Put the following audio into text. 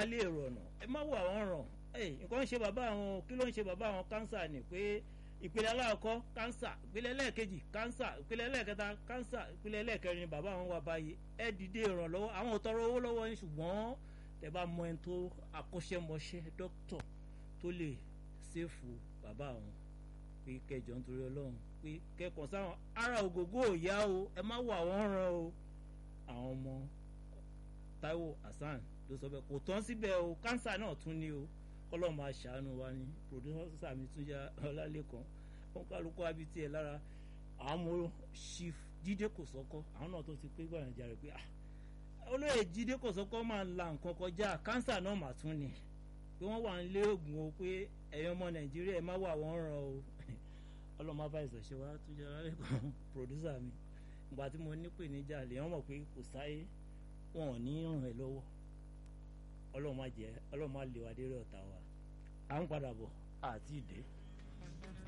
lé èrò ọ̀nà ẹ má wà wọ́n ràn nǹkan ń ṣe bàbá àwọn kí ló ń ṣe bàbá àwọn kánsà ni pé ìpele aláàkọ́ kánsà ìpele ẹlẹ́ẹ̀kejì kánsà ìpele ẹlẹ́ẹ̀kẹta kánsà ìpele ẹlẹ́ẹ̀kẹrin ni bàbá àwọn wà báyìí ẹ dìde ìrànlọ́wọ́ àwọn ò tọrọ owó lọ́wọ́ yín ṣùgbọ́n tẹ bá mọ ẹni tó akọ́ṣẹ́mọṣẹ́ dókítọ̀ tó lè ṣèfù bàbá àwọn pé kẹjọ nítorí ọlọ́run pé kẹkàn sáwọn ara ògógó ò yá o ẹ má wà wọ́n ràn o àwọn ọmọ Táíwò Hasan ló sọ bẹ́ẹ̀ kò tán síbẹ̀ o kánsà náà tún ní o kọ́lọ́ọ̀ máa ṣàánú wa ní pòdúsà mi tún yá ọlálẹ́kan wọn kálukú abi tiẹ̀ lára àwọn ọmọ chief jíde kò sọ́kọ́ àwọn náà tó ti pé gbàyànjà rẹ̀ pé ah olóyè jíde kò sọ́kọ́ máa ń la nǹkan kọjá kánsà náà mà tún ni pé wọ́n wà ń lé oògùn o pé ẹ̀yin ọmọ nàìjíríà ẹ má wà wọ́n ràn o ọlọ́mọ bá ìsọ̀ṣẹ́ wa tún yá ọlálẹ́kan pòdúsà mi ìgbà tí mo ní pè níjà lè wọ́n mọ̀ pé kò sáyé wọn ò ní ràn ẹ́ lọ́wọ́ ọlọ́run má jẹ́ ọlọ́run má lè wá dé rẹ̀ ọ̀tá wa à ń padà bọ̀ àti ìdè.